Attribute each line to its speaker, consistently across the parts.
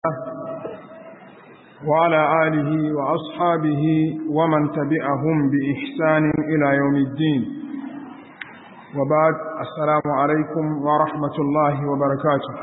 Speaker 1: وعلى آله وأصحابه ومن تبعهم بإحسان إلى يوم الدين وبعد السلام عليكم ورحمة الله وبركاته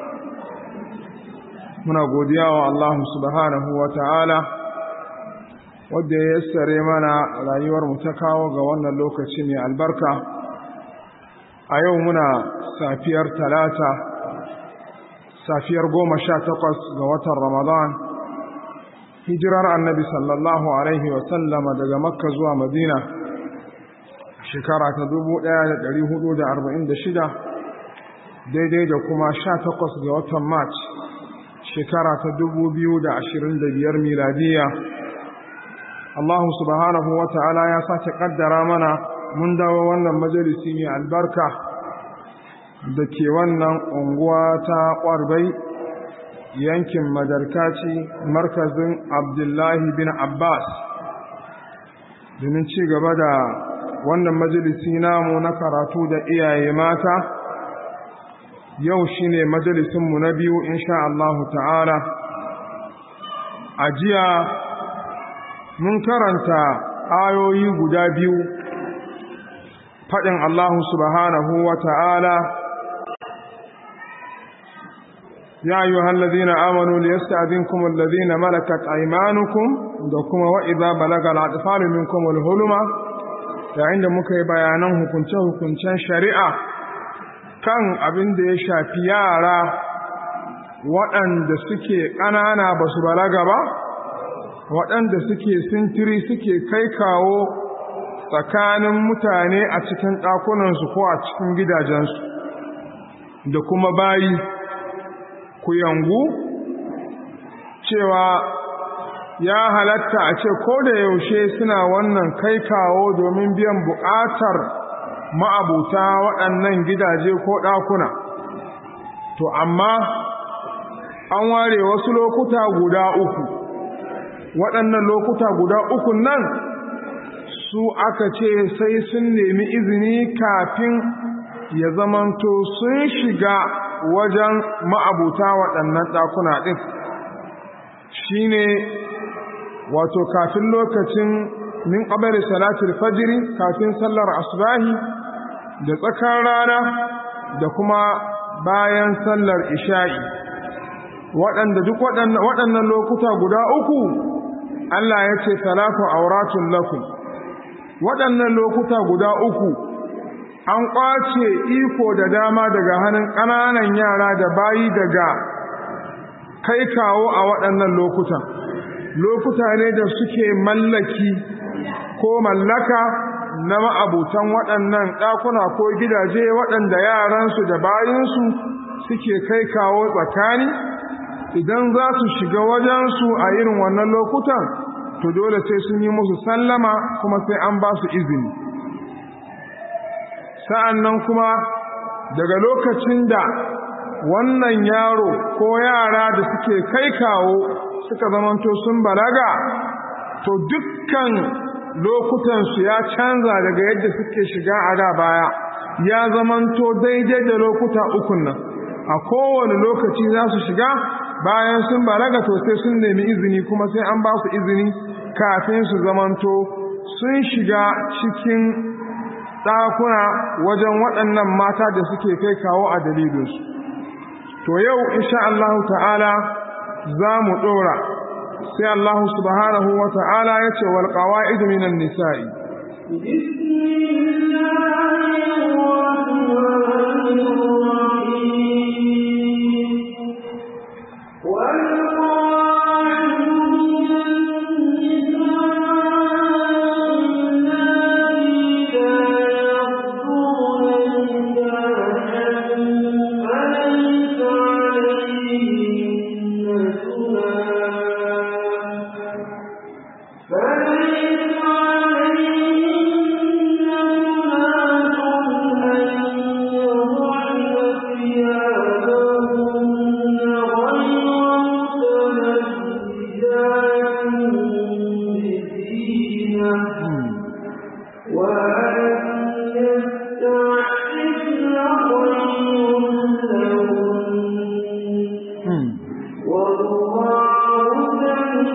Speaker 1: muna godiya wa Allah subhanahu wa ta'ala wadda ya yassare mana rayuwar mu ta kawo ga wannan lokaci mai albarka a yau muna safiyar talata safiyar goma sha takwas ga watan ramadan hijirar annabi sallallahu alaihi wasallama daga makka zuwa madina shekara ta dubu ɗaya da ɗari hudu da arba'in da shida daidai da kuma sha takwas ga watan march shekara ta dubu biyu da ashirin da biyar miladiya allahu subhanahu wa ta'ala ya sake ƙaddara mana mun dawo wannan majalisi mai albarka da ke wannan unguwa ta ƙwarbai yankin madarkaci markazin abdullahi bin abbas domin ci gaba da wannan majalisi namu na karatu da iyaye mata yau shine majalisinmu na biyu insha Allahu ta'ala a jiya mun karanta ayoyi guda biyu faɗin Allahu subhanahu wa ta'ala يا أيها الذين آمنوا ليستأذنكم الذين ملكت أيمانكم دكما وإذا بلغ الأطفال منكم الهلم عند مكي بيانه كنته كنتان شريعة kan abin da ya shafi yara waɗanda suke ƙanana ba su balaga ba waɗanda suke sintiri suke kai kawo tsakanin mutane a cikin ɗakunansu ko a cikin gidajensu da kuma bayi ku yangu cewa ya halatta a ce ko da yaushe suna wannan kai kawo domin biyan buƙatar ma'abuta waɗannan gidaje ko ɗakuna to amma an ware wasu lokuta guda uku waɗannan lokuta guda uku nan su aka ce sai sun nemi izini kafin ya zamanto sun shiga wajen ma'abuta waɗannan ɗakuna ɗin shi ne wato kafin lokacin min ƙabari salatul fajiri kafin sallar asubahi da tsakar rana da kuma bayan sallar isha'i waɗanda duk waɗannan lokuta guda uku Allah ya ce salatu auratun lakum waɗannan lokuta guda uku an ƙwace iko da dama daga hannun ƙananan yara da bayi daga kai kawo a waɗannan lokutan lokuta ne da suke mallaki ko mallaka na ma'abutan waɗannan ɗakuna ko gidaje waɗanda yaransu da bayinsu suke kai kawo tsakani idan za su shiga wajensu a irin wannan lokutan to dole sai sun yi musu sallama kuma sai an ba su izini sa'an nan kuma daga lokacin da wannan yaro ko yara da suke kai kawo suka zamanto sun balaga to dukkan lokutansu ya canza daga yadda suke shiga a da baya ya zamanto daidai da lokuta ukun nan a kowane lokaci za su shiga bayan sun balaga to sai sun nemi izini kuma sai an ba su izini kafin su zamanto sun shiga cikin ɗakuna wajen waɗannan mata da suke kai kawo a dalilinsu to yau insha Allah ta'ala za mu ɗora sai Allah subhanahu wa ta'ala ya ce wal qawaid minan nisa'i
Speaker 2: فليس عليهن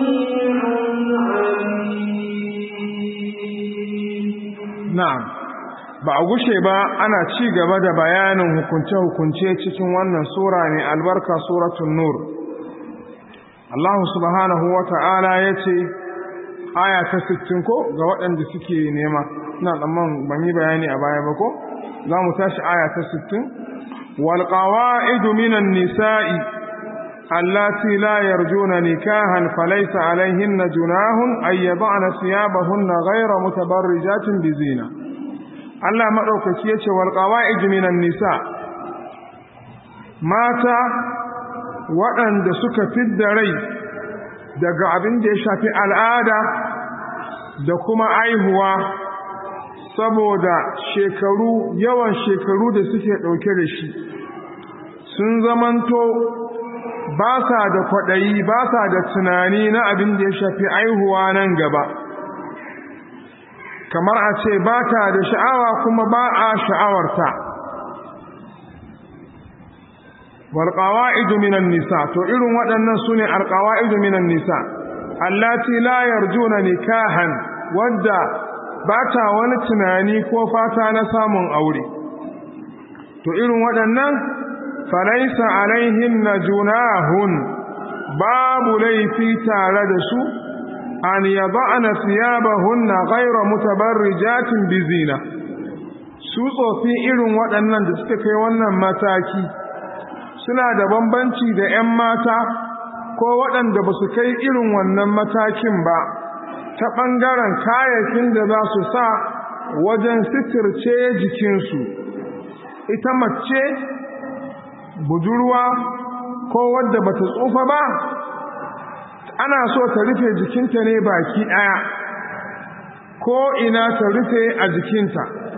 Speaker 1: na'am ba a gushe ba ana ci gaba da bayanin hukunce-hukunce cikin wannan sura ne albarka suratun nur Allah subhanahu wa ta'ala ya ce aya ta 60 ko ga waɗanda suke nema ina tsamman ban yi bayani a baya ba ko za mu tashi aya ta 60 wal qawa'idu minan nisa'i allati la yarjuna nikahan falaysa alayhinna junahun ay yad'na thiyabahunna ghayra mutabarrijatin bizina Allah madaukaki yace wal qawa'idu minan nisa mata waɗanda suka fidda rai daga abin da ya shafi al'ada da kuma aihuwa saboda shekaru yawan shekaru da suke ɗauke da shi sun zamanto ba sa da kwaɗayi ba sa da tunani na abin da ya shafi aihuwa nan gaba kamar a ce ba ta da sha'awa kuma ba a sha'awarta walƙawa'idu minan nisa to irin waɗannan su ne alƙawa'idu minan nisa allati la yarjuna nikahan wadda ba ta wani tunani ko fata na samun aure to irin waɗannan falaisa alaihin na junahun babu laifi tare da su an yaba'na thiyabahunna ghayra mutabarrijatin bizina su tsofi irin waɗannan da suka kai wannan mataki suna da bambanci da 'yan mata ko waɗanda ba su kai irin wannan matakin ba ta ɓangaren kayakin da za su sa wajen sitirce jikinsu ita mace budurwa ko wadda ba ta tsufa ba ana so ta rufe jikinta ne baki ɗaya ko ina ta rufe a jikinta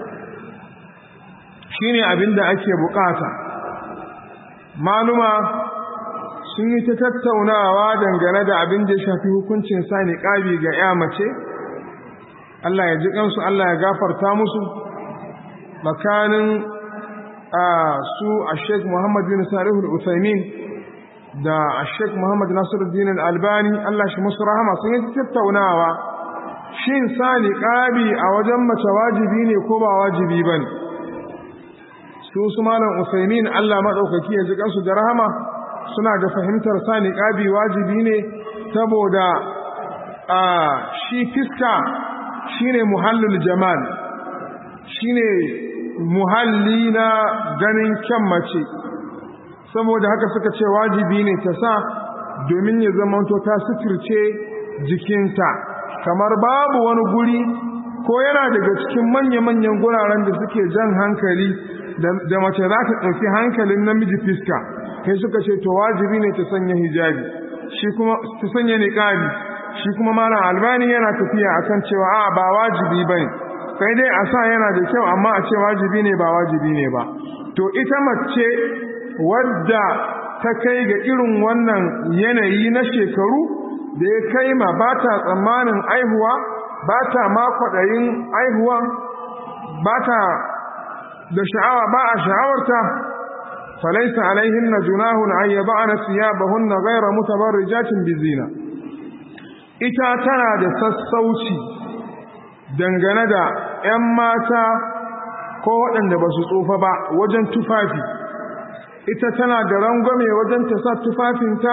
Speaker 1: shine abin da ake bukata maluma sun yi ta tattaunawa dangane da abin da ya shafi hukuncin sa niqabi ga ya mace Allah ya ji kansu Allah ya gafarta musu makanin a su a Sheikh Muhammad bin Salih al-Utsaimin da a Sheikh Muhammad Nasiruddin al-Albani Allah shi musu rahama sun yi tattaunawa shin sa niqabi a wajen mace wajibi ne ko ba wajibi bane su su malam Usaimin Allah madaukaki ya ji kansu da rahama suna da fahimtar sa niqabi wajibi ne saboda a shi fiska shine muhallul jamal shine muhalli na ganin kyan mace saboda haka suka ce wajibi ne ta sa domin ya zama to ta suturce jikinta kamar babu wani guri ko yana daga cikin manya-manyan guraren da suke jan hankali da mace za ta ɗauki hankalin namiji fiska kai suka ce to wajibi ne ta sanya hijabi shi kuma ta sanya niqabi shi kuma malam albani yana tafiya akan cewa a ba wajibi bane kai dai a sa yana da kyau amma a ce wajibi ne ba wajibi ne ba to ita mace wadda ta kai ga irin wannan yanayi na shekaru da ya kai ma ba ta tsammanin aihuwa ba ta ma kwaɗayin aihuwa ba ta da sha'awa ba a sha'awarta falaisa alaihin na junahun an yaba ana siyabahunna gaira mutabarrijatin bizina ita tana da sassauci dangane da 'yan mata ko waɗanda ba su tsufa ba wajen tufafi ita tana da rangwame wajen ta sa tufafinta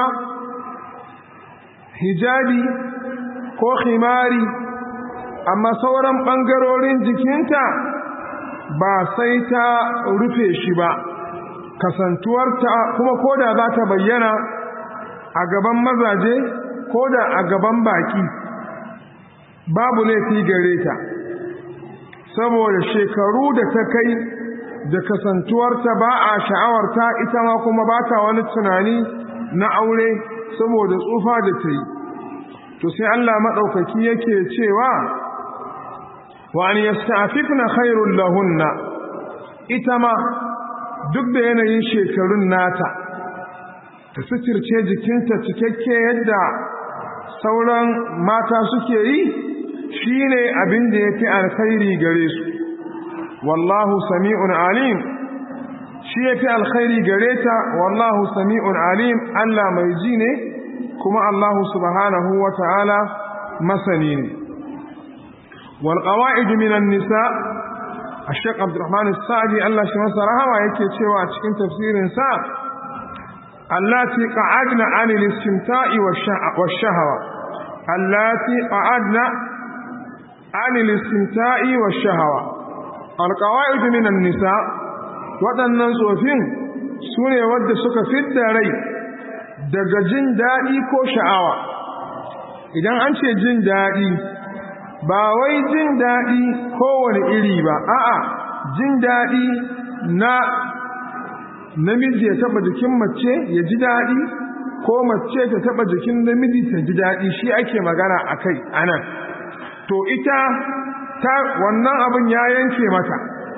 Speaker 1: hijabi ko khimari amma sauran ɓangarorin jikinta ba sai ta rufe shi ba kasantuwarta kuma koda za ta bayyana a gaban mazaje koda a gaban baki babu laifi gare ta saboda shekaru da ta kai da kasantuwarta ba a sha'awarta ita ma kuma ba ta wani tunani na aure saboda tsufa da ta yi to sai Allah maɗaukaki yake cewa wa an yasta'fifna khairul lahunna ita ma duk da yanayin shekarun nata ta suturce jikinta cikakke yadda sauran mata suke yi shine abin da yafi alkhairi gare su wallahu sami'un alim shi yafi alkhairi gare ta wallahu sami'un alim Allah mai ji ne kuma Allah subhanahu wa ta'ala masani ne wal qawa'id minan nisa Ashek Abdurrahman Sa'di Allah shi masa rahama yake cewa a cikin tafsirin sa allati qa'adna 'anil istimta'i wash-shahawa allati qa'adna 'anil istimta'i wash-shahawa al-qawa'id minan nisa waɗannan tsofin sune wanda suka fidda rai daga jin daɗi ko sha'awa idan an ce jin daɗi ba wai jin daɗi kowane iri ba a'a jin daɗi na namiji ya taɓa jikin mace ya ji daɗi ko mace ta taɓa jikin namiji ta ji daɗi shi ake magana a kai anan to ita ta wannan abin ya yanke mata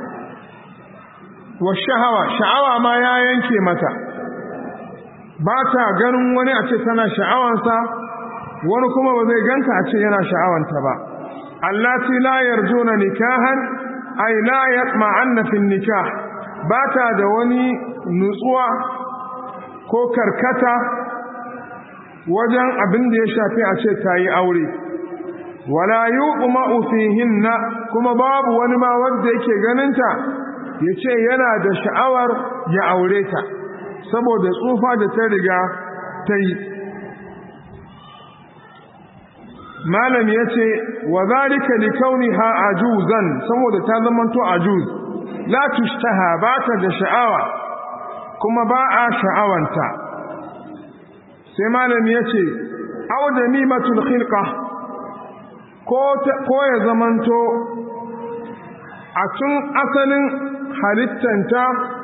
Speaker 1: wa sha'awa sha'awa ma ya yanke mata ba ta ganin wani a ce tana sha'awansa wani kuma ba zai ganta a ce yana sha'awanta ba allati la yarjuna nikahan ay la yatma'anna fi nikah ba ta da wani nutsuwa ko karkata wajen abin da ya shafi a ce ta yi aure wala yuqma'u fihinna kuma babu wani ma wanda yake ganinta ya ce yana da sha'awar ya aure ta saboda tsufa da ta riga ta yi malam ya ce wa zalika li kauniha ajuzan saboda ta zamanto ajuz la tushtaha ba ta da sha'awa kuma ba a sha'awanta sai malam ya ce aw damimatul khilqa ko ko ya zamanto a tun asalin halittanta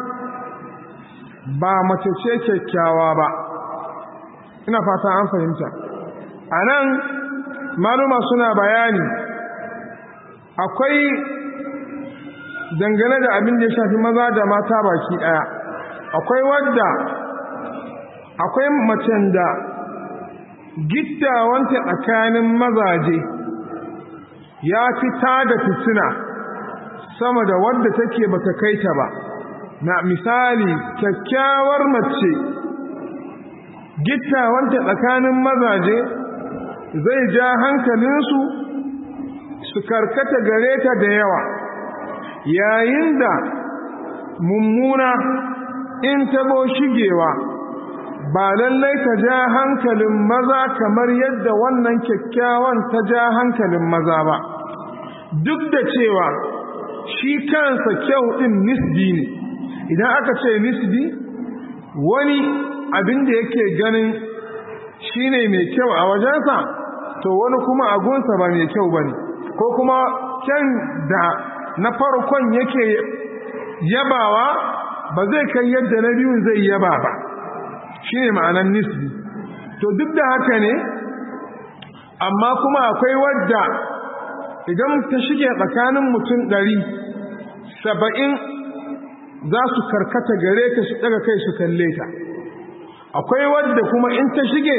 Speaker 1: ba mace ce kyakkyawa ba ina fata an fahimta a nan maluma suna bayani akwai dangane da abin da ya shafi maza da mata baki ɗaya akwai wadda akwai macen da gittawanta tsakanin mazaje ya fi da fitina sama da wadda take bata kai ta ba na misali kyakkyawar mace gittawanta tsakanin mazaje zai ja hankalinsu su karkata gare ta da yawa yayin da mummuna in tabo shigewa ba lallai ta ja hankalin maza kamar yadda wannan kyakkyawan ta ja hankalin maza ba duk da cewa shi kansa kyau ɗin nisbi ne idan aka ce nisbi wani abin da yake ganin shi ne mai kyau a wajensa to wani kuma agunsa ba mai kyau ba ne ko kuma kyan da na farkon yake yabawa ba zai kai yadda na biyun zai yaba ba shi ne ma'anan nisbi to duk da haka ne amma kuma akwai wadda idan ta shige tsakanin mutum ɗari saba'in za su karkata gare ta su ɗaga kai su kalle ta akwai wadda kuma in ta shige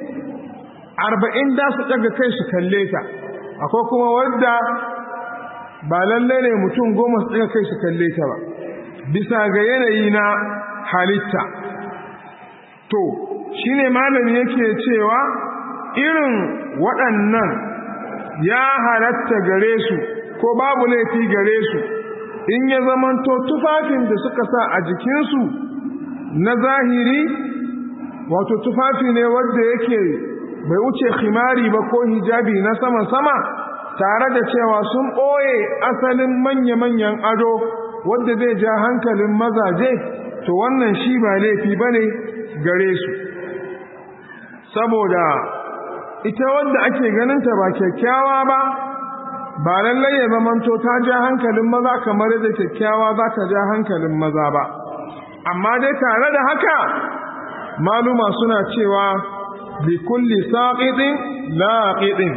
Speaker 1: arba'in za su ɗaga kai su kalle ta akwai kuma wadda ba lalle ne mutum goma su ɗaga kai su kalle ta ba bisa ga yanayi na halitta to shi ne malami yake cewa irin waɗannan ya halatta gare su ko babu laifi gare su in ya zamanto tufafin da suka sa a jikinsu na zahiri wato tufafi ne wadda yake bai wuce khimari ba ko hijabi na sama-sama tare da cewa sun ɓoye asalin manya-manyan ado wadda zai ja hankalin mazaje to wannan shi ba laifi ba ne gare su saboda ita wadda ake ganinta ba kyakkyawa ba ba lallai ya zamanto ta ja hankalin maza kamar yadda kyakkyawa za ta ja hankalin maza ba amma dai tare da haka maluma suna cewa bi kulli saqitin laqidin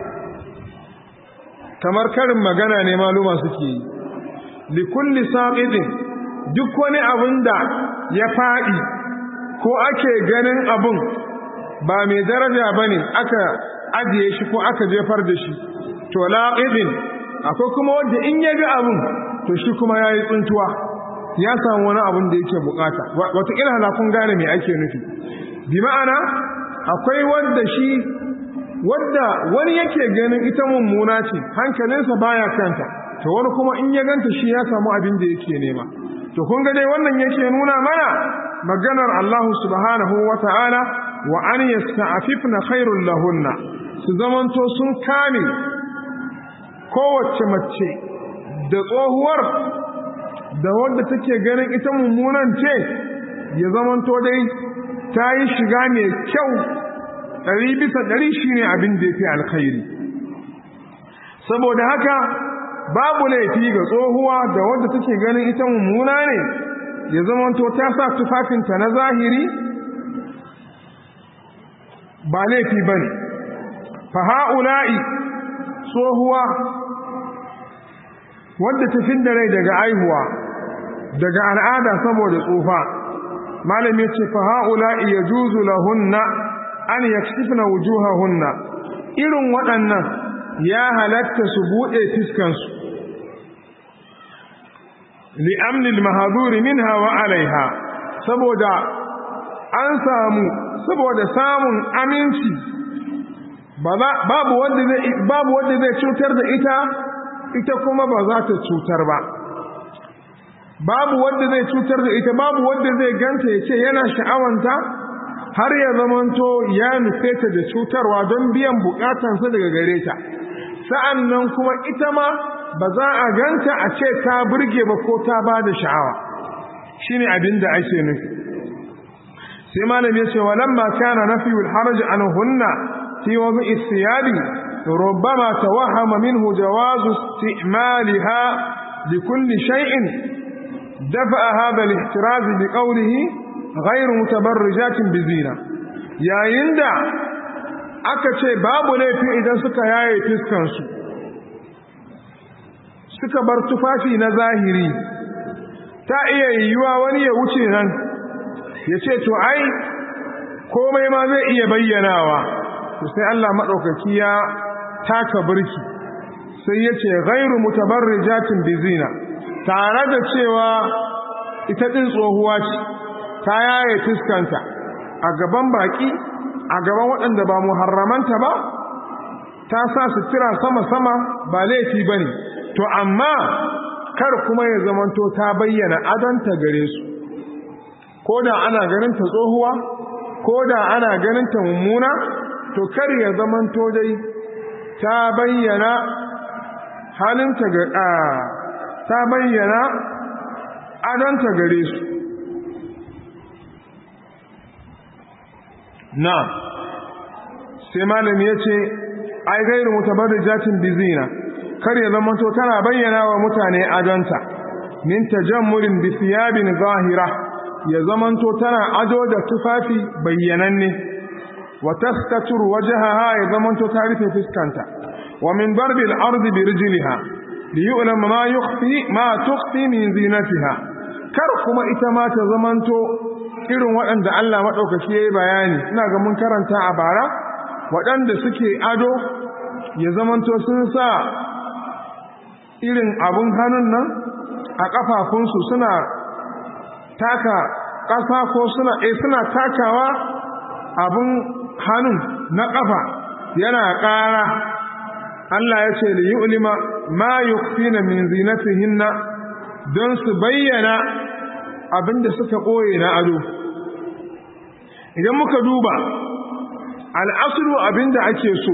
Speaker 1: kamar karin magana ne maluma suke yi li kulli saqitin duk wani abin da ya fadi ko ake ganin abun ba mai daraja bane aka ajiye shi ko aka jefar da shi to laqidin akwai kuma wanda in ya ga abun to shi kuma yayi tsuntuwa ya samu wani abun da yake bukata wata ila kun gane me ake nufi bi ma'ana akwai wadda shi wadda wani yake ganin ita mummuna ce hankalinsa baya kanta to wani kuma in ya ganta shi ya samu abin da yake nema to kun ga dai wannan yake nuna mana maganar Allah subhanahu wata'ala wa an yasta'afifna khairul lahunna su zamanto sun kame kowace mace da tsohuwar da wadda take ganin ita mummunan ce ya zamanto dai ta yi shiga mai kyau ɗari bisa ɗari shi ne abin da ya fi alkhairi saboda haka babu laifi ga tsohuwa da wadda take ganin ita mummuna ne ya zamanto ta sa tufafinta na zahiri ba laifi ba ne fa ha'ula'i tsohuwa wadda ta da rai daga aihuwa daga al'ada saboda tsufa malam ya ce fa ha'ula'i ya juzu lahunna an yakshifna wujuhahunna irin waɗannan ya halatta su buɗe fiskansu li'amnil mahaduri minha wa alaiha saboda an samu saboda samun aminci babu wanda zai babu wanda zai cutar da ita ita kuma ba za ta cutar ba babu wanda zai cutar da ita babu wanda zai ganta ya ce yana sha'awanta har ya zamanto ya nufe ta da cutarwa don biyan bukatansa daga gare ta sa'an nan kuma ita ma ba za a ganta a ce ta burge ba ko ta ba da sha'awa shi ne abin da ake nufi sai malam ya ce walamma kana nafiyul haraj an hunna fi wani istiyabi ربما توهم منه جواز استعمالها لكل شيء دفع هذا الاحتراز بقوله غير متبرجات بزينة يا يندا aka ce babu laifi idan suka yaye fiskansu suka bar tufafi na zahiri ta iya yiwuwa wani ya wuce nan ya ce to ai komai ma zai iya bayyanawa to sai Allah maɗaukaki ya taka birki sai ya ce gairu mutabarrijatin bizina tare da cewa ita ɗin tsohuwa ce ta yaye fuskanta a gaban baƙi a gaban waɗanda ba muharramanta ba ta sa sutura sama-sama ba laifi ba ne to amma kar kuma ya zamanto ta bayyana adonta gare su ko da ana ganinta tsohuwa ko da ana ganinta mummuna to kar ya zamanto dai ta bayyana halinta ga ta bayyana adonta gare su na sai malami ya ce ai gairu mutabarrijatin bizina kar ya zama to tana bayyana wa mutane adonta min tajammurin bi thiyabin zahira ya zama to tana ado da tufafi bayyananne wa tastatur wajhaha ya zama to ta rufe fuskanta wa min barbi al-ard bi rijliha li yu'lam ma yukhfi ma tukhfi min zinatiha kar kuma ita ma ta zamanto irin waɗanda Allah maɗaukaki ya yi bayani ina ga mun karanta a bara waɗanda suke ado ya zamanto sun sa irin abun hannun nan a ƙafafunsu suna taka ƙasa ko suna eh suna takawa abun hannun na ƙafa yana ƙara Allah ya ce da yi ulima ma yukfina min zinatihinna don su bayyana abinda suka ɓoye na ado idan muka duba al'asulu abinda ake so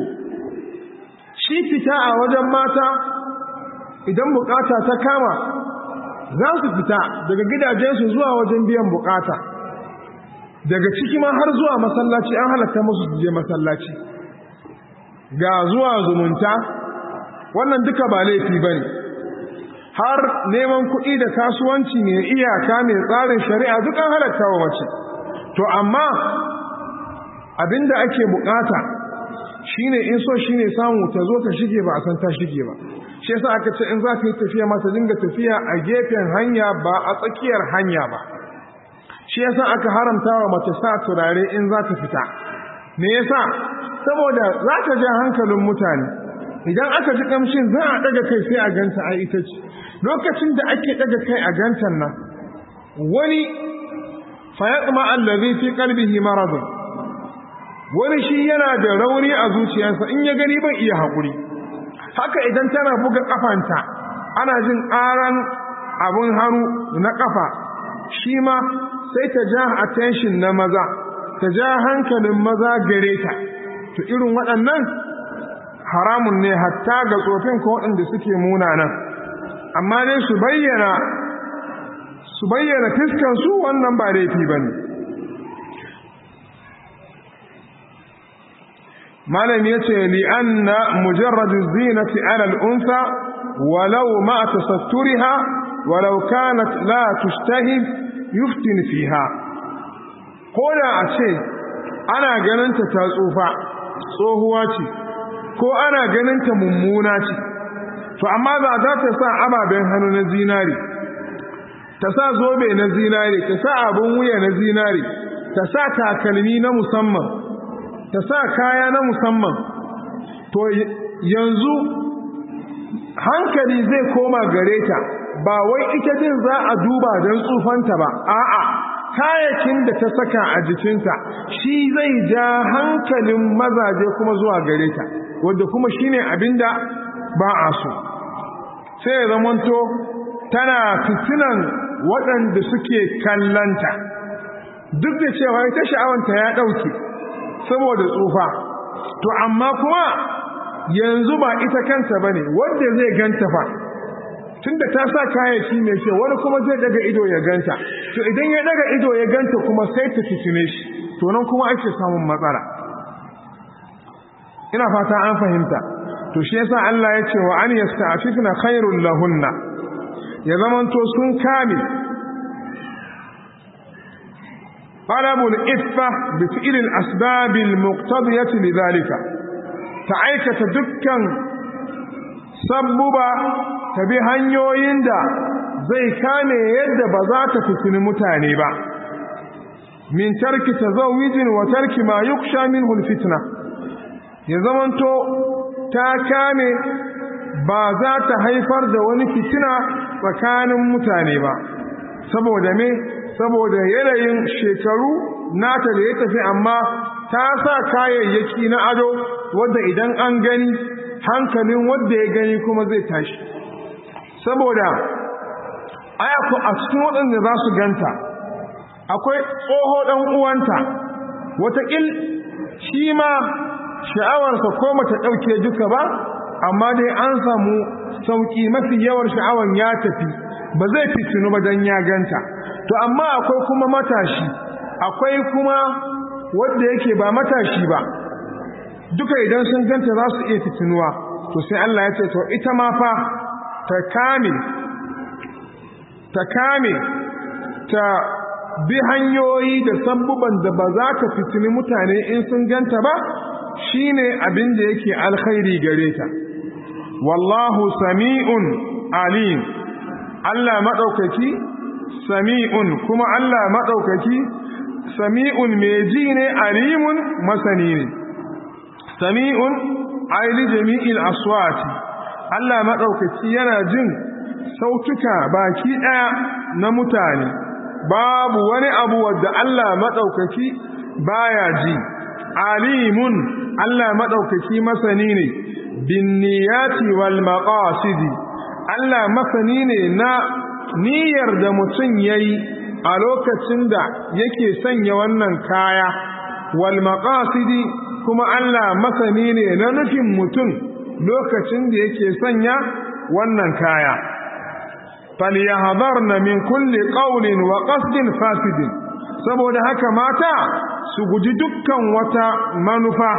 Speaker 1: shi fita a wajen mata idan bukata ta kama za su fita daga gidajensu zuwa wajen biyan bukata daga ciki ma har zuwa masallaci an halatta musu su je masallaci ga zuwa zumunta wannan duka ba laifi ba ne har neman kuɗi da kasuwanci mai iyaka mai tsarin shari'a duk an halatta wa mace to amma abinda ake bukata shine in so shine samu ta zo ta shige ba a san ta shige ba shi yasa aka ce in za ta yi tafiya ma ta dinga tafiya a gefen hanya ba a tsakiyar hanya ba shi yasa aka haramta wa mace sa turare in za ta fita me yasa saboda za ta ja hankalin mutane idan aka ji kamshin za a daga kai sai a ganta a ita ce lokacin da ake daga kai a gantan nan wani fayatma allazi fi qalbihi marad wani shi yana da rauni a zuciyarsa in ya gani bai iya haƙuri haka idan tana buga ƙafanta ana jin ƙaran abin hannu na ƙafa shi ma sai ta ja attention na maza ta ja hankalin maza gare ta to irin waɗannan haramun ne hatta ga tsofin ko waɗanda suke munanan amma dai su bayyana su bayyana fiskansu wannan ba laifi ba ne malam ya ce li'anna mujarradu zinati ala al'unsa walau ma tasatturiha walau kanat la tustahib yuftin fiha ko da a ce ana ganinta ta tsufa tsohuwa ce ko ana ganinta mummuna ce to amma ba za ta sa ababen hannu na zinari ta sa zobe na zinari ta sa abin wuya na zinari ta sa takalmi na musamman ta sa kaya na musamman to yanzu hankali zai koma gare ta ba wai ita din za a duba don tsufanta ba a'a kayakin da ta saka a jikinta shi zai ja hankalin mazaje kuma zuwa gare ta wadda kuma shine abinda ba a so sai ya zamanto tana fitinan waɗanda suke kallanta duk da cewa ita sha'awanta ya ɗauke saboda tsufa to amma kuma yanzu ba ita kanta ba ne wanda zai ganta fa tunda ta sa kayayyaki mai kyau wani kuma zai daga ido ya ganta to idan ya daga ido ya ganta kuma sai ta fitine shi to nan kuma ake samun matsala ina fata an fahimta to shi yasa Allah ya ce wa an yasta'fifna khairul lahunna ya zamanto sun kame talabul iffa bi fi'l al asbab al muqtadiyah lidhalika ta aikata dukkan sabbuba ta bi hanyoyin da zai kame yadda ba za ta fitini mutane ba min tarki tazawwijin wa tarki ma yuksha minhu alfitna ya zamanto ta kame ba za ta haifar da wani fitina tsakanin mutane ba saboda me saboda yanayin shekaru nata da ya tafi amma ta sa kayayyaki na ado wadda idan an gani hankalin wadda ya gani kuma zai tashi saboda ayako a cikin waɗanda za su ganta akwai tsoho ɗan uwanta wataƙil shi ma sha'awarsa ko mata ɗauke duka ba amma dai an samu sauƙi mafi yawar sha'awar ya tafi ba zai fitinu ba don ya ganta to amma akwai kuma matashi akwai kuma wadda yake ba matashi ba duka idan sun ganta za su iya fitinuwa to sai Allah ya ce to ita ma fa ta kame ta kame ta bi hanyoyi da sabbuban da ba za ta fitini mutane in sun ganta ba shine abin da yake alkhairi gare ta wallahu sami'un alim Allah madaukaki sami'un kuma Allah madaukaki sami'un mai ji ne alimun masani ne sami'un aili jami'il aswati Allah madaukaki yana jin sautuka baki daya na mutane babu wani abu wadda Allah madaukaki baya ji alimun Allah madaukaki masani ne bin niyati wal maqasidi Allah masani ne na niyyar da mutum yayi a lokacin da yake sanya wannan kaya wal maqasidi kuma Allah masani ne na nufin mutum lokacin da yake sanya wannan kaya falyahdharna min kulli qawlin wa qasdin fasidin saboda haka mata su guji dukkan wata manufa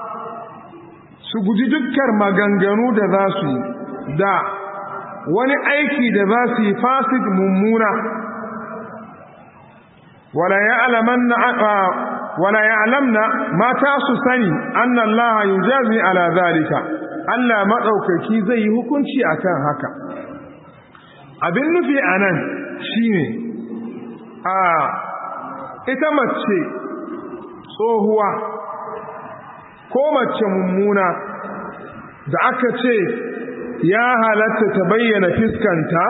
Speaker 1: su guji dukkan maganganu da za su yi da wani aiki da za su yi fasid mummuna wala ya'lamanna wala ya'lamna mata su sani anna Allah yujazi ala zalika Allah madaukaki zai yi hukunci akan haka abin nufi anan shine a ita mace tsohuwa ko mace mummuna da aka ce ya halatta ta bayyana fiskanta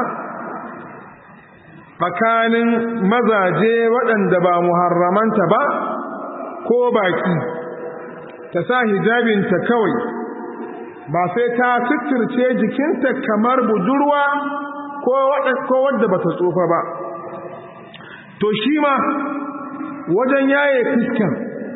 Speaker 1: tsakanin mazaje waɗanda ba muharramanta ba ko baki ta sa hijabinta kawai ba sai ta suturce jikinta kamar budurwa ko wadda ba ta tsufa ba to shi ma wajen yaye fiskan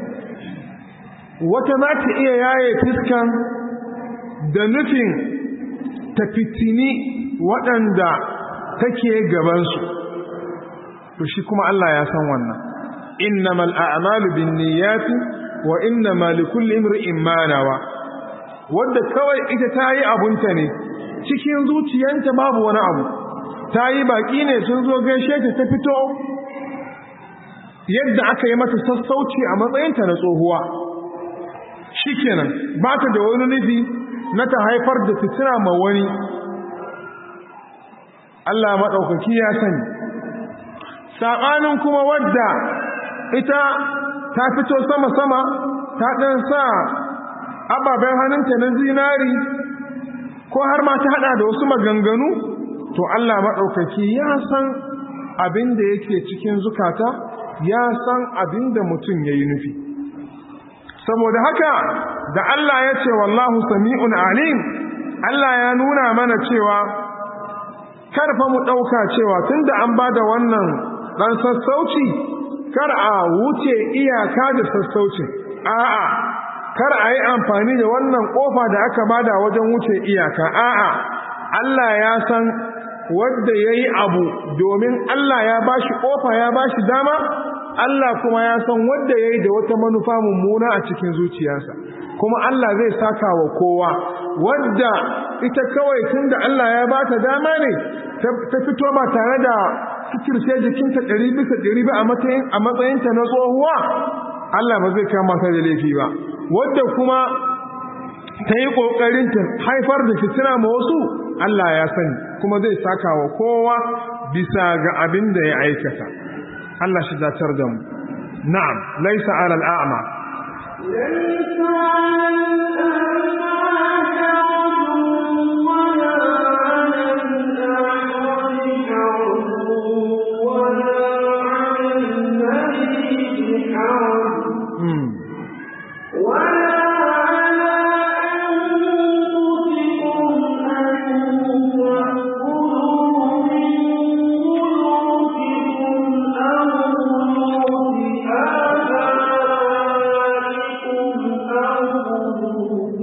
Speaker 1: wata za ta iya yaye fiskan da nufin ta fitini waɗanda take gabansu to shi kuma Allah ya san wannan innamal a'malu binniyati wa innamal likulli imrin ma nawa wanda kawai ita ta yi abunta ne cikin zuciyanta babu wani abu ta yi baki ne sun zo gaishe ta ta fito yadda aka yi mata sassauci a matsayinta na tsohuwa shikenan ba ta da wani nufi na ta haifar da fitina ma wani Allah maɗaukaki ya sani saɓanin kuma wadda ita ta fito sama-sama ta ɗan sa ababen hannunta na zinari ko har ma ta haɗa da wasu maganganu to Allah maɗaukaki ya san abin da yake cikin zukata ya san abin da mutum ya yi nufi saboda haka da Allah ya ce wallahu sami'un alim Allah ya nuna mana cewa karfa mu ɗauka cewa tun da an ba da wannan ɗan sassauci kar a wuce iyaka da sassaucin a'a kar a yi amfani da wannan ƙofa da aka bada wajen wuce iyaka a'a Allah ya san wadda ya yi abu domin Allah ya ba shi ƙofa ya ba shi dama Allah kuma ya san wadda ya yi da wata manufa mummuna a cikin zuciyarsa kuma Allah zai saka wa kowa wadda ita kawai tun da Allah ya ba ta dama ne ta fito ba tare da fikirce jikinta ɗari bisa ɗari ba a matsayinta na tsohuwa Allah ba zai kama ta da laifi ba wadda kuma ta yi ƙoƙarin ta haifar da fitina ma wasu Allah ya sani kuma zai saka wa kowa bisa ga abin da ya aikata Allah shi datar da mu na'am laisa ala al'ama
Speaker 2: ليس على الأعمى ولا على الأعرج حرج ولا على المريض حرج
Speaker 1: hmm.
Speaker 2: ولا على أنفسكم أن تأكلوا من بيوتكم أو بيوت آبائكم أو بيوت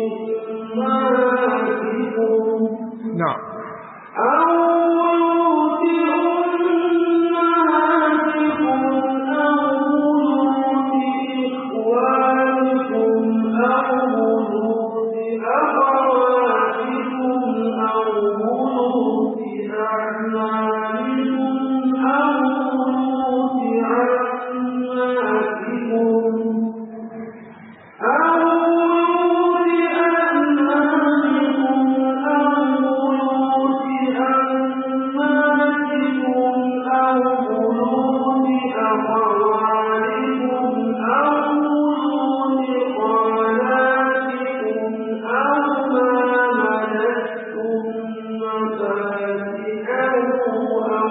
Speaker 2: أمهاتكم
Speaker 1: na'am
Speaker 2: أو بيوت أمهاتكم أو بيوت إخوانكم أو بيوت أخواتكم أو بيوت أعمامكم أو بيوت عماتكم أو بيوت أعمامكم أو بيوت أماتكم أو بيوت أخوالكم أو بيوت خالاتكم أو ما ملكتم مفاتحه أو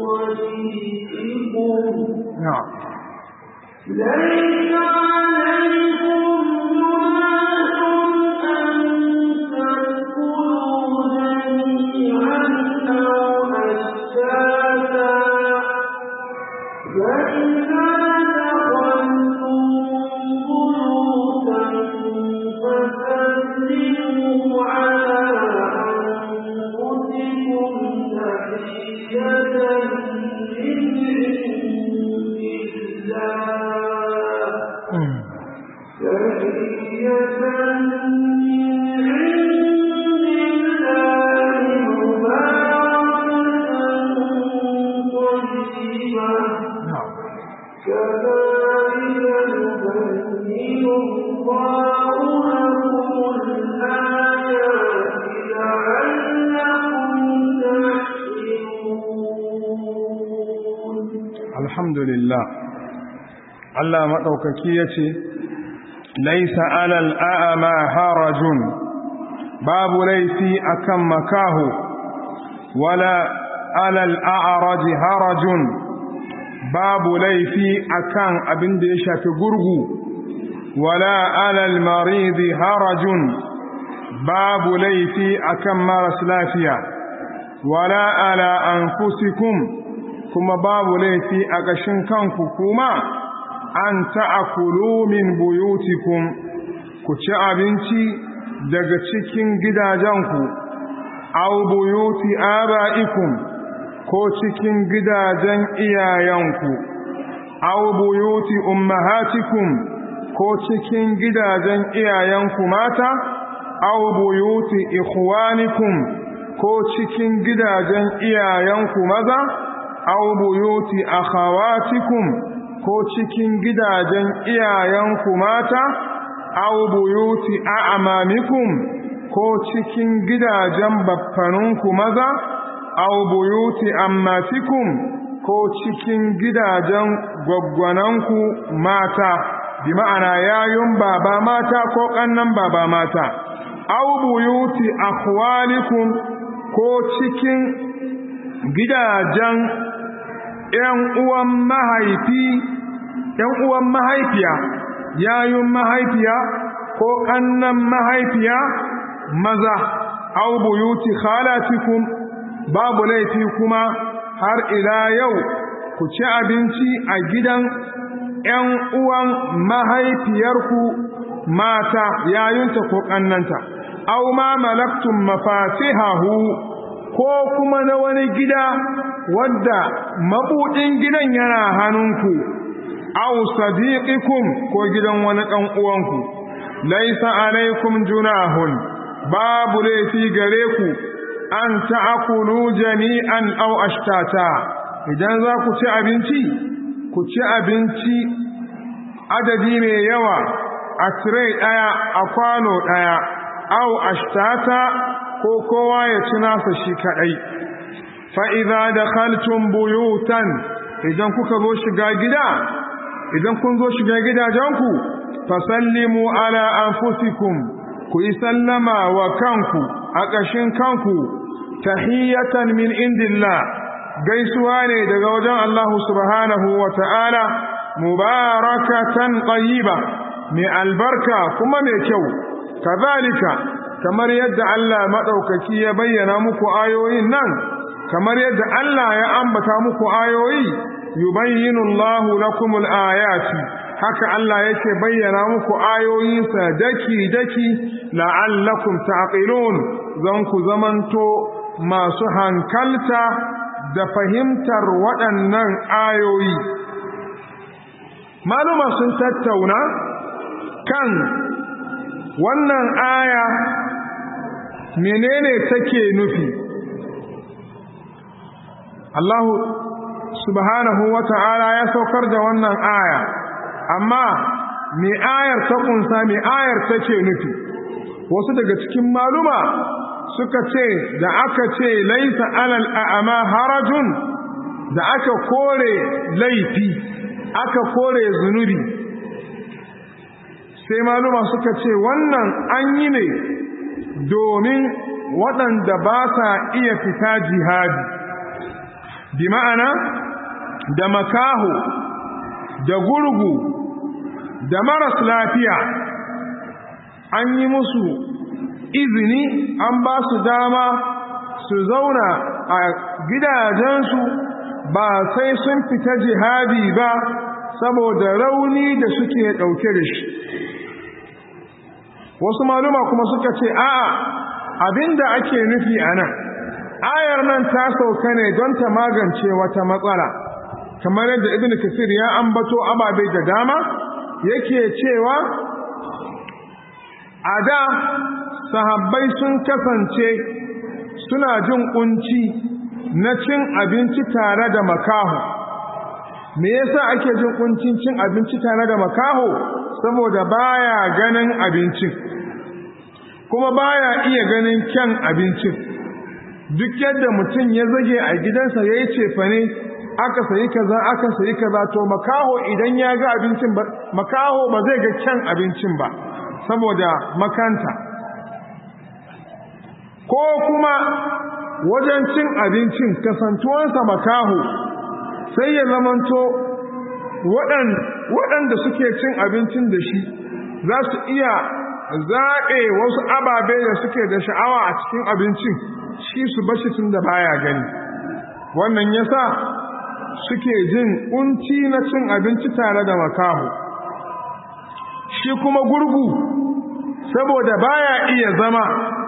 Speaker 2: صديقكم
Speaker 1: na'am
Speaker 2: ليس عليكم جناح أن تأكلوا جميعا أو أشتاتا فإذا دخلتم بيوتا فسلموا على أنفسكم تحية من عند الله
Speaker 1: hmm.
Speaker 2: تحية من عند الله مباركة طيبة
Speaker 1: na'am
Speaker 2: كذلك يبين الله لكم الآيات لعلكم تحسنون
Speaker 1: alhamdulillah Allah maɗaukaki ya ce laisa alal a'ama harajun babu laifi akan makahu wala alal a'raji harajun babu laifi akan abin da ya shafi gurgu wala alal maridi harajun babu laifi akan maras lafiya wala ala anfusikum kuma babu laifi a ƙashin kanku kuma an ta'akulu min buyutikum ku ci abinci daga cikin gidajenku aw buyuti aba'ikum ko cikin gidajen iyayenku aw buyuti ummahatikum ko cikin gidajen iyayenku mata aw buyuti ikhwanikum ko cikin gidajen iyayenku maza aw buyuti akhawatikum ko cikin gidajen iyayenku mata aw buyuti a'mamikum ko cikin gidajen baffaninku maza aw buyuti ammatikum ko cikin gidajen gwaggwananku mata bi ma'ana yayun baba mata ko kannan baba mata aw buyuti akhwalikum ko cikin gidajen ‘yan uwan mahaifi, ‘yan uwan mahaifiya, yayun mahaifiya ko ƙannan mahaifiya maza, au buyuti khalatikum babu laifi kuma har ila yau ku ci abinci a gidan ‘yan uwan mahaifiyarku mata yayunta ko ƙannanta, au ma malaktum mafatihahu ko kuma na wani gida wadda mabuɗin gidan yana hannunku aw sadiqikum ko gidan wani ɗan uwanku laisa alaikum junahun babu laifi gare ku an ta'kulu jami'an aw ashtata idan za ku ci abinci ku ci abinci adadi mai yawa a tire ɗaya a kwano ɗaya aw ashtata ko kowa ya ci nasa shi kaɗai fa'iza da kaltun buyutan idan kuka zo shiga gida idan kun zo shiga gidajenku fasallimu ala anfusikum ku yi sallama wa kanku a ƙashin kanku tahiyatan min indillah gaisuwa ne daga wajen Allah subhanahu wa ta'ala mubarakatan ƙayiba mai albarka kuma mai kyau kazalika kamar yadda Allah maɗaukaki ya bayyana muku ayoyin nan kamar yadda Allah ya ambata muku ayoyi yubayyinu Allahu lakumul ayati haka Allah yake bayyana muku ayoyinsa daki daki la'allakum taqilun zan ku zamanto masu hankalta da fahimtar waɗannan ayoyi maluma sun tattauna kan wannan aya menene take nufi Allah subhanahu wa ta'ala ya saukar da wannan aya amma me ayar ta kunsa me ayar take nufi wasu daga cikin maluma suka ce da aka ce laisa alal a'ama harajun da aka kore laifi aka kore zunubi sai maluma suka ce wannan an yi ne domin waɗanda ba sa iya fita jihadi bi ma'ana da makaho da gurgu da maras lafiya an yi musu izini an ba su dama su zauna a gidajensu ba sai sun fita jihadi ba saboda rauni da suke ɗauke da shi wasu maluma kuma suka ce a'a abinda ake nufi a nan ayar nan ta sauka ne don ta magance wata matsala kamar yadda ibn kasir ya ambato ababe da dama yake cewa a da sahabbai sun kasance suna jin kunci na cin abinci tare da makaho me yasa ake jin kuncin cin abinci tare da makaho saboda baya ganin abincin kuma baya iya ganin kyan abincin duk yadda mutum ya zage a gidansa ya yi cefane aka sayi kaza aka sayi kaza to makaho idan ya ga abincin ba makaho ba zai ga kyan abincin ba saboda makanta ko kuma wajen cin abincin kasantuwansa makaho sai ya zamanto waɗanda suke cin abincin da shi za su iya zaɓe wasu ababe da suke da sha'awa a cikin abincin shi su bashi tun da baya gani wannan yasa suke jin kunci na cin abinci tare da makaho shi kuma gurgu saboda baya iya zama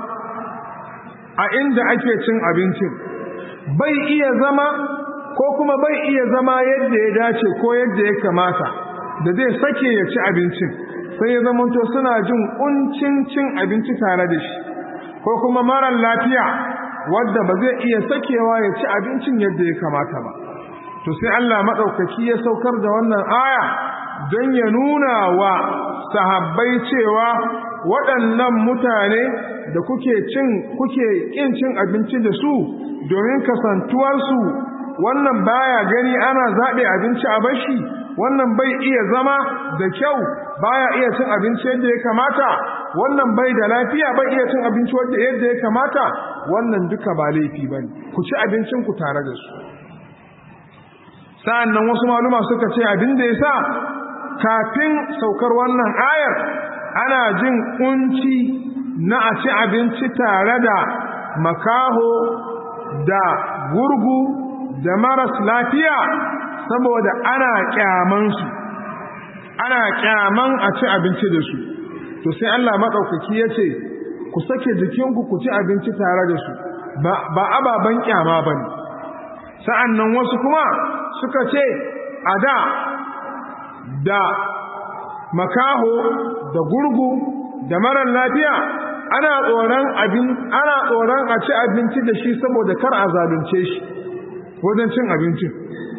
Speaker 1: a inda ake cin abincin bai iya zama ko kuma bai iya zama yadda ya dace ko yadda ya kamata da zai sake ya ci abincin sai ya zamanto suna jin kuncin cin abinci tare da shi ko kuma marar lafiya wadda ba zai iya sakewa ya ci abincin yadda ya kamata ba to sai Allah maɗaukaki ya saukar da wannan aya don ya nuna wa sahabbai cewa waɗannan mutane da kuke cin kuke ƙin cin abinci da su domin kasantuwarsu wannan baya gani ana zaɓe abinci a bashi wannan bai iya zama da kyau baya iya cin abinci yadda ya kamata wannan bai da lafiya bai iya cin abinci yadda ya kamata wannan duka ba laifi bane ku ci abincin ku tare da su sa'annan wasu maluma suka ce abin da yasa kafin saukar wannan ayar ana jin kunci na a ci abinci tare da makaho da gurgu da maras lafiya saboda ana kyamansu ana kyaman a ci abinci da su to sai Allah maɗaukaki ya ce ku sake jikinku ku ci abinci tare da su ba ababen kyama ba ne sa'an nan wasu kuma suka ce a da da makaho da gurgu da marar lafiya ana tsoron abin ana tsoron a ci abinci da shi saboda kar a zalunce shi wajen cin abincin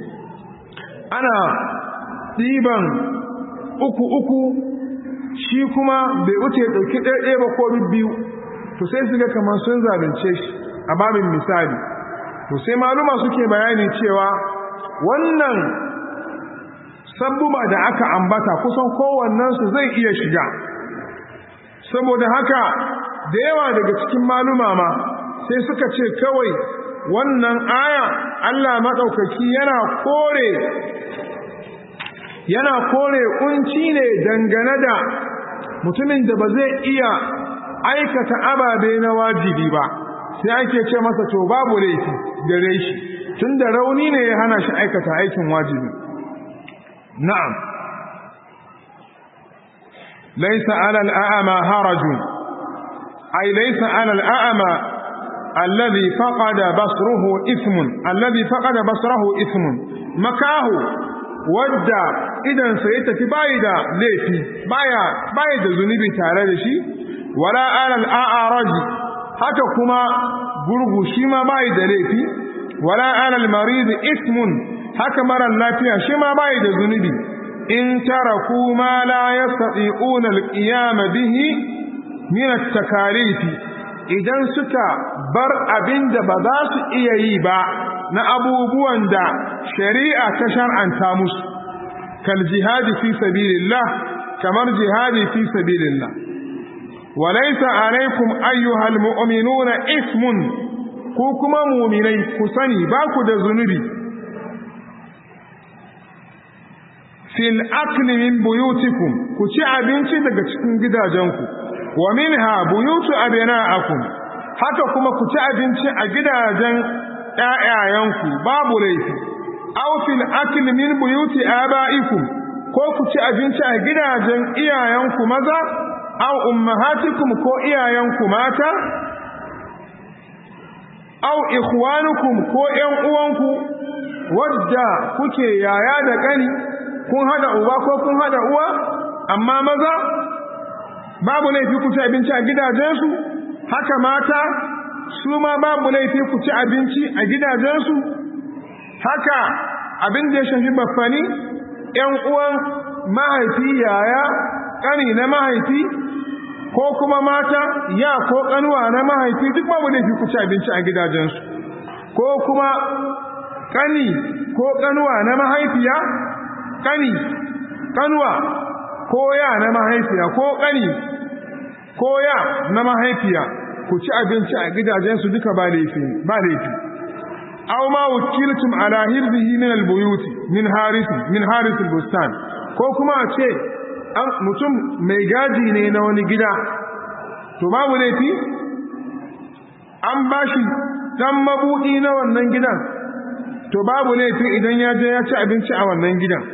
Speaker 1: ana ɗiban uku uku shi kuma bai wuce ɗauki ɗaya ba ko biyu to sai su ga kamar sun zalunce shi a babin misali to sai maluma suke bayani cewa wannan sabbuba da aka ambata kusan kowannensu zai iya shiga saboda haka da yawa daga cikin maluma ma sai suka ce kawai wannan aya Allah maɗaukaki yana kore yana kore kunci ne dangane da mutumin da ba zai iya aikata ababe na wajibi ba sai ake ce masa to babu laifi gare shi tunda rauni ne ya hana shi aikata aikin wajibi na'am laysa 'ala al-a'ma harajun ay laysa 'ala al-a'ma alladhi faqada basruhu ithmun alladhi faqada basrahu ithmun makahu wadda idan sai tafi bai da laifi baya bai da zunubi tare da shi wala 'ala al-a'raj haka kuma gurgu shi ma bai da laifi wala alal marid ismun haka marar lafiya shi ma bai da zunubi in taraku ma la yastati'una alqiyam bihi min at-takalif idan suka bar abinda ba za su iya yi ba na abubuwan da shari'a ta shar'anta musu kal jihadi fi sabilillah kamar jihadi fi sabilillah وليس عليكم أيها المؤمنون إثم ku kuma muminai ku sani ba ku da zunubi fil akli min buyutikum ku ci abinci daga cikin gidajenku wa minha buyutu abna'akum haka kuma ku ci abinci a gidajen ƴaƴayenku babu laifi aw fil akli min buyuti aba'ikum ko ku ci abinci a gidajen iyayenku maza aw ummahatikum ko iyayenku mata aw ikhwanukum ko ƴan uwanku wadda kuke yaya da kani kun hada uba ko kun hada uwa amma maza babu laifi ku ci abinci a gidajensu haka mata su ma babu laifi ku ci abinci a gidajensu haka abin da ya shafi baffani ƴan uwan mahaifi yaya kani na mahaifi ko kuma mata ya ko kanuwa na mahaifi duk babu laifi ku ci abinci a gidajensu ko kuma kani ko kanuwa na mahaifiya kani kanuwa ko ya na mahaifiya ko kani ko ya na mahaifiya ku ci abinci a gidajensu duka ba laifi ba laifi aw ma wukiltum ala hirzihi min albuyuti min haris min haris albustan ko kuma a ce mutum mai gaji ne na wani gida to babu laifi an ba shi dan mabuɗi na wannan gidan to babu laifi idan ya je ya ci abinci a wannan gidan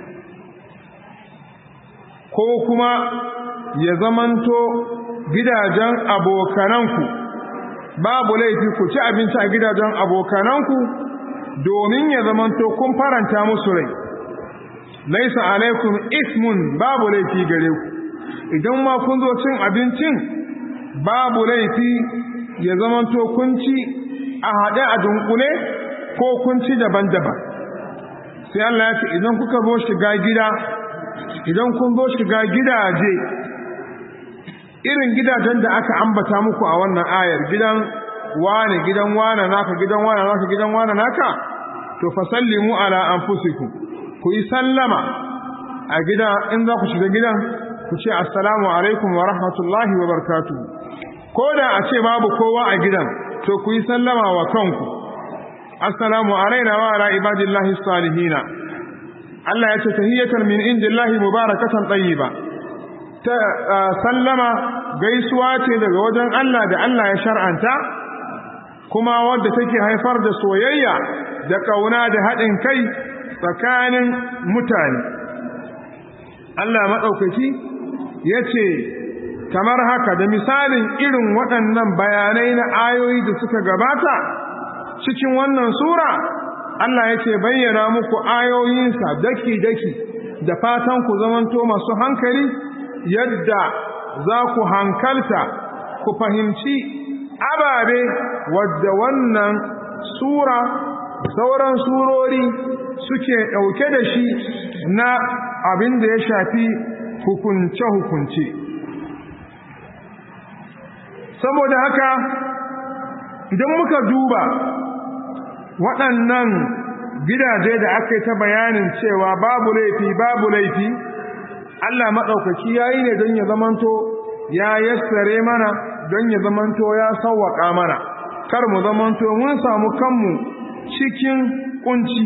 Speaker 1: ko kuma ya zamanto gidajen abokananku babu laifi ku ci abinci a gidajen abokananku domin ya zamanto kun faranta musu rai laisa alaikum ismun babu laifi gare ku idan ma kun zo cin abincin babu laifi ya zamanto kun ci a haɗe a dunkule ko kun ci daban-daban sai Allah ya ce idan kuka zo shiga gida idan kun zo shiga gidaje irin gidajen da aka ambata muku a wannan ayar gidan wane gidan wane naka gidan wane naka gidan wane naka to fasallimu ala anfusikum ku yi sallama a gida in za ku shiga gidan ku ce assalamu alaikum wa rahmatullahi wa barakatuh ko da a ce babu kowa a gidan to ku yi sallama wa kanku assalamu alaina wa ala ibadillahi salihina Allah ya ce tahiyatan min indillahi mubarakatan tayyiba ta sallama gaisuwa ce daga wajen Allah da Allah ya shar'anta kuma wadda take haifar da soyayya da kauna da haɗin kai tsakanin mutane Allah maɗaukaki ya ce kamar haka da misalin irin waɗannan bayanai na ayoyi da suka gabata cikin wannan sura Allah ya ce bayyana muku ayoyinsa daki-daki da fatan ku zamanto masu hankali yadda za ku hankalta ku fahimci ababe wadda wannan sura sauran surori suke ɗauke da shi na abin da ya shafi hukunce-hukunce saboda haka idan muka duba waɗannan gidaje da aka yi ta bayanin cewa babu laifi babu laifi Allah maɗaukaki ya yi ne don ya zamanto ya yassare mana don ya zamanto ya sauwaƙa mana kar mu zamanto mun samu kanmu cikin ƙunci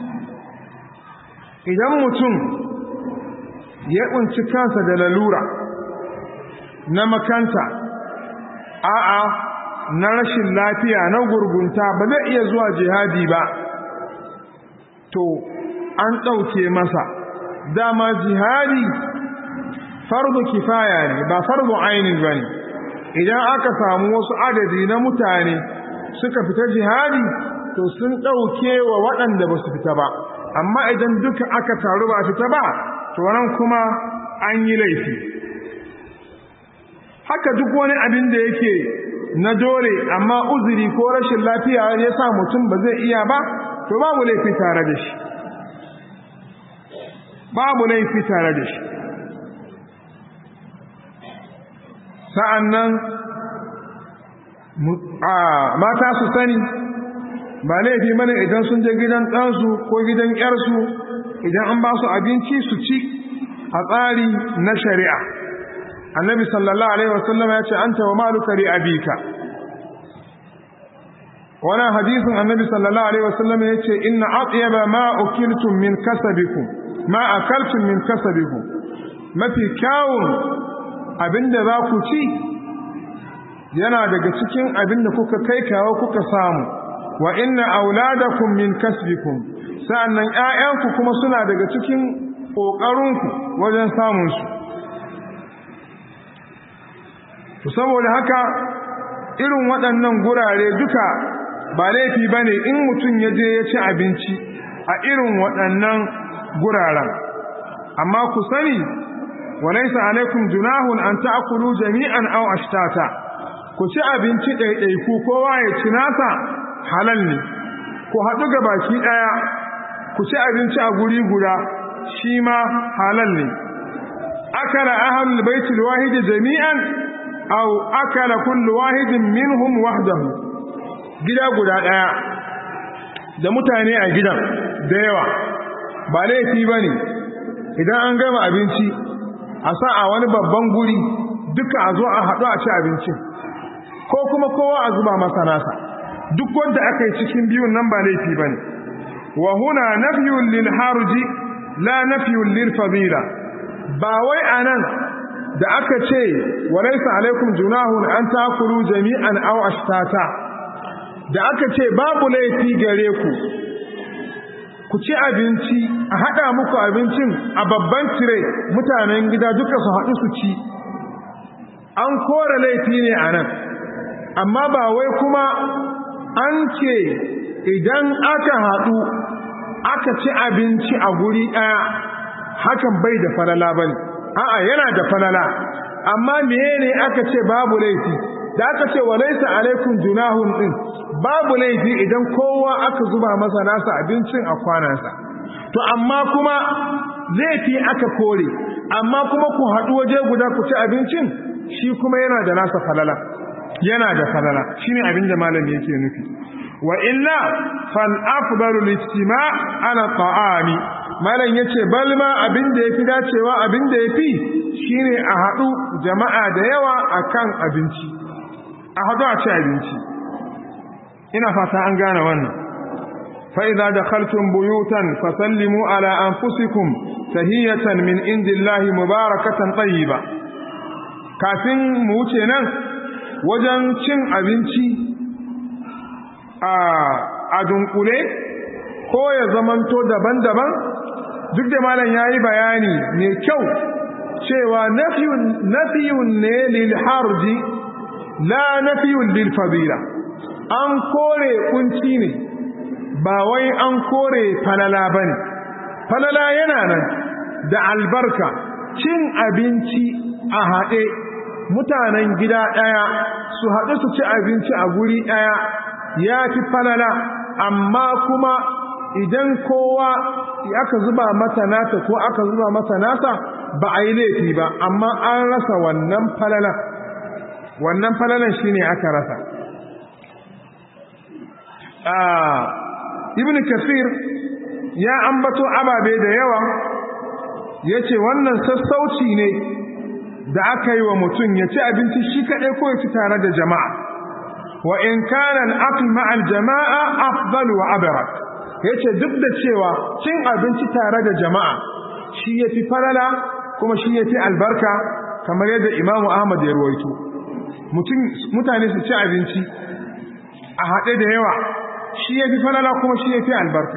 Speaker 1: idan mutum ya ƙunci kansa da lalura na makanta a'a na rashin lafiya na gurgunta ba zai iya zuwa jihadi ba to an ɗauke masa dama jihadi fardu kifaya ne ba fardu ainin ba ne idan aka samu wasu adadi na mutane suka fita jihadi to sun ɗauke wa waɗanda ba su fita ba amma idan duka aka taru ba fita ba to nan kuma an yi laifi haka duk wani abin da yake na dole amma uzuri ko rashin lafiya ya sa mutum ba zai iya ba to babu laifi tare da shi babu laifi tare da shi sa'an nan mata su sani ba laifi mana idan sun je gidan ɗansu ko gidan ƙyarsu idan an ba su abinci su ci a tsari na shari'a annabi sallallahu alaihi wasallam ya ce anta wa maluka li abika wannan hadisin annabi sallallahu alaihi wasallam ya ce inna atyaba ma ukiltum min kasabikum ma akaltum min kasabikum mafi kyawun abinda za ku ci yana daga cikin abinda kuka kai kawo kuka samu wa inna auladakum min kasbikum sa'annan ƴaƴanku kuma suna daga cikin ƙoƙarinku wajen samun su saboda haka irin waɗannan gurare duka ba laifi ba ne in mutum ya je ya ci abinci a irin waɗannan guraren amma ku sani walaisa alaikum junahun an ta'kulu jami'an aw ashtata ku ci abinci ɗaiɗaiku kowa ya ci nasa halal ne ku haɗu ga baki ɗaya ku ci abinci a guri guda shi ma halal ne akala ahlul baitul wahidi jami'an aw akala kullu wahidin minhum wahdahu gida guda daya da mutane a gidan da yawa ba laifi bane idan an gama abinci a sa a wani babban guri duka a zo a haɗu a ci abincin ko kuma kowa a zuba masa nasa duk wanda aka yi cikin biyun nan ba laifi bane wa huna nafyun lil harji la nafyun lil fadila ba wai anan da aka ce walaysa alaikum junahun an takulu jami'an aw ashtata da aka ce babu laifi gare ku ku ci abinci a haɗa muku abincin a babban tire mutanen gida duka su haɗu su ci an kore laifi ne a nan amma ba wai kuma an ce idan aka haɗu aka ci abinci a guri ɗaya hakan bai da falala ba ne a'a yana da falala amma meye ne aka ce babu laifi da aka ce wa laisa alaikum junahun din babu laifi idan kowa aka zuba masa nasa abincin a kwanansa to amma kuma laifi aka kore amma kuma ku haɗu waje guda ku ci abincin shi kuma yana da nasa falala yana da falala shine abin da malami yake nufi wa illa fal afdalu lijtima ala ta'ami malam yace bal ma abin da yafi dacewa abin da yafi shine a haɗu jama'a da yawa akan abinci a haɗu a ci abinci ina fata an gane wannan فإذا دخلتم بيوتا فسلموا على أنفسكم تهية من عند الله مباركة طيبة kafin mu wuce nan wajen cin abinci a dunkule ko ya zamanto daban-daban duk da malam ya yi bayani mai kyau cewa nafiyun ne lil harji la nafiyun lil fadila an kore kunci ne ba wai an kore falala ba ne falala yana nan da albarka cin abinci a haɗe mutanen gida ɗaya su haɗu su ci abinci a guri ɗaya ya fi falala amma kuma idan kowa aka zuba mata nata ko aka zuba mata nata ba a yi laifi ba amma an rasa wannan falalan wannan falalan shine aka rasa ibn kasir ya ambato ababe da yawa ya ce wannan sassauci ne da aka yi wa mutum ya ci abinci shi kaɗai ko ya ci tare da jama'a wa in kana al-aql ma'a al-jama'a afdal wa abrak yace duk da cewa cin abinci tare da jama'a shi yafi falala kuma shi yafi albarka kamar yadda Imam Ahmad ya ruwaito mutum mutane su ci abinci a haɗe da yawa shi yafi falala kuma shi yafi albarka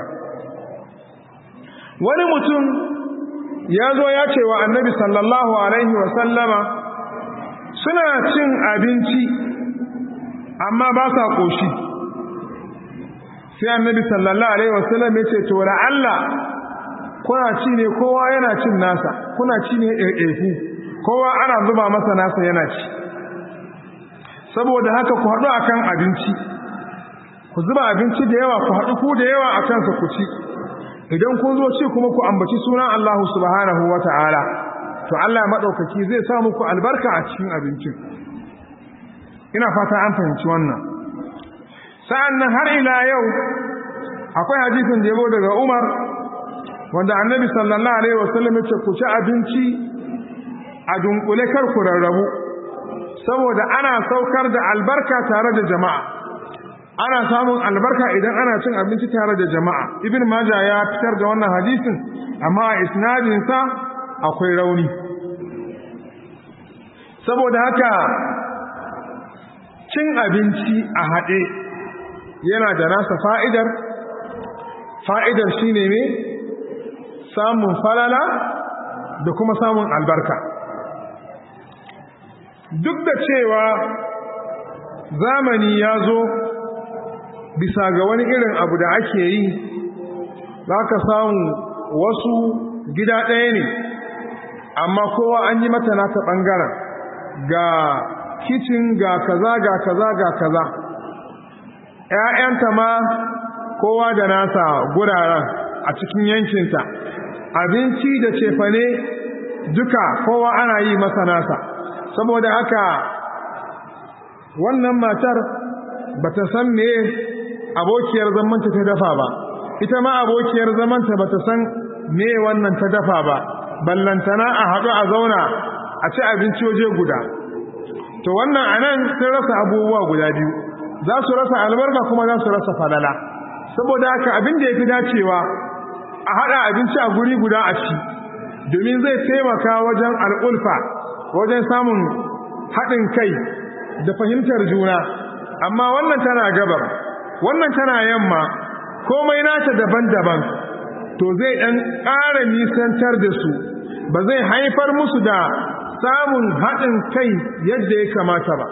Speaker 1: wani mutum ya zo ya ce wa annabi sallallahu alaihi wa sallama suna cin abinci amma ba sa ƙoshi sai annabi sallallahu alaihi wasallam ya ce to Allah kuna ci ne kowa yana cin nasa kuna ci ne ɗaiɗaiku kowa ana zuba masa nasa yana ci saboda haka ku haɗu akan abinci ku zuba abinci da yawa ku haɗu ku da yawa a kansa ku ci idan kun zo ci kuma ku ambaci sunan Allah subhanahu wa ta'ala to Allah maɗaukaki zai sa muku albarka a cikin abincin ina fata an fahimci wannan sa'an nan har ila yau akwai hadisin da yabo daga umar wanda annabi sallallahu alaihi wasallam ya ce ku ci abinci a dunkule kar ku rarrabu saboda ana saukar da albarka tare da jama'a ana samun albarka idan ana cin abinci tare da jama'a ibn majah ya fitar da wannan hadisin amma a isnadinsa akwai rauni saboda haka cin abinci a haɗe yana da nasa fa'idar fa'idar shi ne ne samun falala da kuma samun albarka duk da cewa zamani ya zo bisa ga wani irin abu da ake yi za ka samu wasu gida ɗaya ne amma kowa an yi mata nata ɓangaren ga kicin ga kaza ga kaza ga kaza ‘ya'yanta ma kowa da nasa guraren a cikin yankinta abinci da cefane duka kowa ana yi masa nasa saboda haka wannan matar ba ta san me abokiyar zamanta ta dafa ba ita ma abokiyar zamanta ba ta san me wannan ta dafa ba ballantana a haɗu a zauna a ci abinci waje guda to wannan anan sun rasa abubuwa guda biyu za su rasa albarka kuma za su rasa falala saboda haka abin da ya fi dacewa a haɗa abinci a guri guda a ci domin zai taimaka wajen al'ulfa wajen samun haɗin kai da fahimtar juna amma wannan tana gabar wannan tana yamma komai nata daban-daban to zai ɗan ƙara nisantar da su ba zai haifar musu da samun haɗin kai yadda ya kamata ba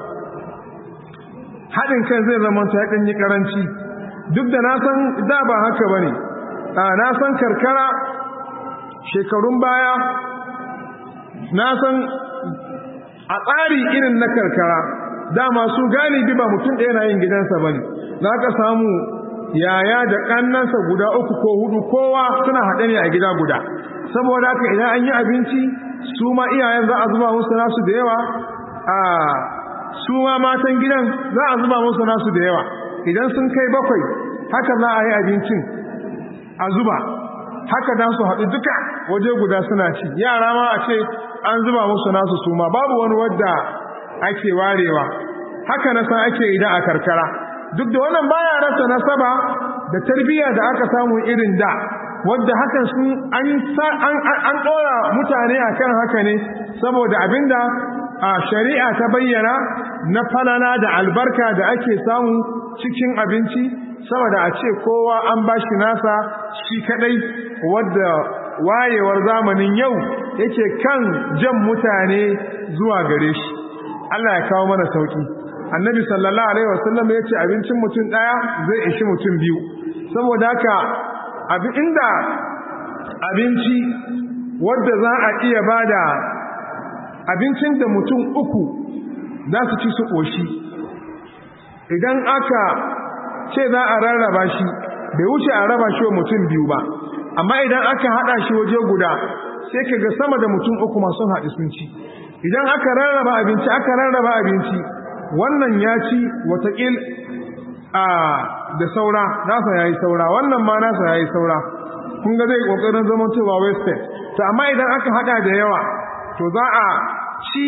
Speaker 1: haɗin kan zai zama ta ɗan yi ƙaranci duk da na san da ba haka ba ne na san karkara shekarun baya na san a tsari irin na karkara dama su galibi ba mutum ɗaya na yin gidansa ba ne za ka samu yaya da ƙannansa guda uku ko hudu kowa suna haɗe ne a gida guda saboda haka idan an yi abinci su ma iyayen za a zuba musu nasu da yawa a su ma matan gidan za a zuba musu nasu da yawa idan sun kai bakwai haka za a yi abincin a zuba haka za su haɗu duka waje guda suna ci yara ma a ce an zuba musu nasu su ma babu wani wadda ake warewa haka na san ake idan a karkara duk da wannan baya rasa nasaba da tarbiyya da aka samu irin da wadda hakan sun an an dora mutane akan haka ne saboda abinda a shari'a ta bayyana na falala da albarka da ake samu cikin abinci saboda a ce kowa an bashi nasa shi kadai wadda wayewar zamanin yau yake kan jan mutane zuwa gare shi Allah ya kawo mana sauki annabi sallallahu alaihi wasallam ya ce abincin mutum daya zai ishi mutum biyu saboda haka abin inda abinci wadda za a iya bada abincin da mutum uku za su ci su ƙoshi idan aka ce za a rarraba shi bai wuce a raba shi wa mutum biyu ba amma idan aka haɗa shi waje guda sai ka ga sama da mutum uku masu haɗu sun ci idan aka rarraba abinci aka rarraba abinci wannan ya ci watakil a da saura nasa ya yi saura wannan ma nasa ya yi saura kun ga zai ƙoƙarin zama cewa wasted to amma idan aka haɗa da yawa to za a ci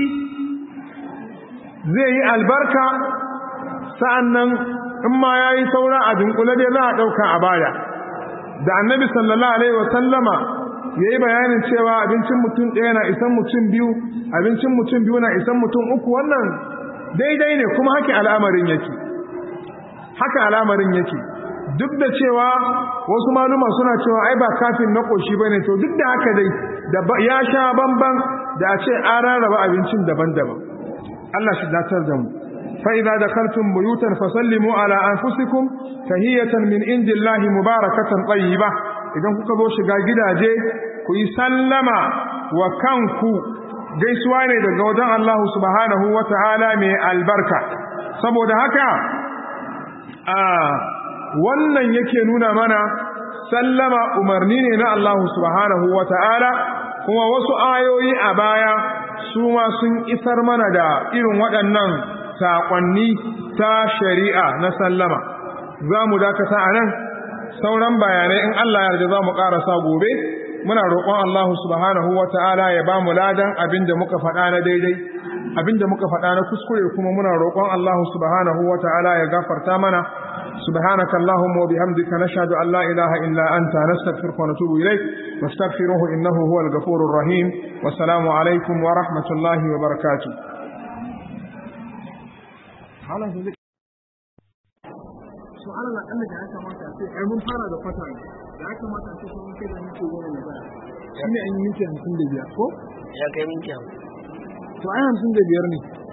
Speaker 1: zai yi albarka sa'an nan in ma ya yi saura a dunkule dai za a ɗauka a baya da annabi sallallahu alaihi wasallama ya yi bayanin cewa abincin mutum ɗaya na isan mutum biyu abincin mutum biyu na isan mutum uku wannan daidai ne kuma haka al'amarin yake haka al'amarin yake duk da cewa wasu maluma suna cewa ai ba kafin na ƙoshi ba ne to duk da haka dai da ya sha bamban da a ce an rarraba abincin daban-daban Allah shi datar da mu فإذا دخلتم بيوتا فسلموا على أنفسكم تهية من عند الله مباركة طيبة idan kuka zo shiga gidaje ku yi sallama wa kanku gaisuwa ne daga wajen Allah subhanahu wa ta'ala mai albarka saboda haka a wannan yake nuna mana sallama umarni ne na Allah subhanahu wa ta'ala kuma wasu ayoyi a baya su ma sun isar mana da irin waɗannan saƙonni ta shari'a na sallama za mu dakata a nan sauran bayanai in Allah ya yarda za mu ƙarasa gobe muna roƙon Allah subhanahu wa ta'ala ya ba mu ladan abin da muka faɗa na daidai abin da muka faɗa na kuskure kuma muna roƙon Allah subhanahu wa ta'ala ya gafarta mana سبحانك اللهم وبحمدك نشهد أن لا إله إلا أنت نستغفرك ونتوب إليك واستغفروه إنه هو الغفور الرحيم والسلام عليكم ورحمة الله وبركاته su'ala na kalla da ya kamata a ce ai mun fara da kwata ne da ya kamata a ce sun kai da minti goma na baya shi ne an yi minti hamsin da biyar ko
Speaker 3: ya kai minti hamsin
Speaker 1: to ai hamsin da biyar ne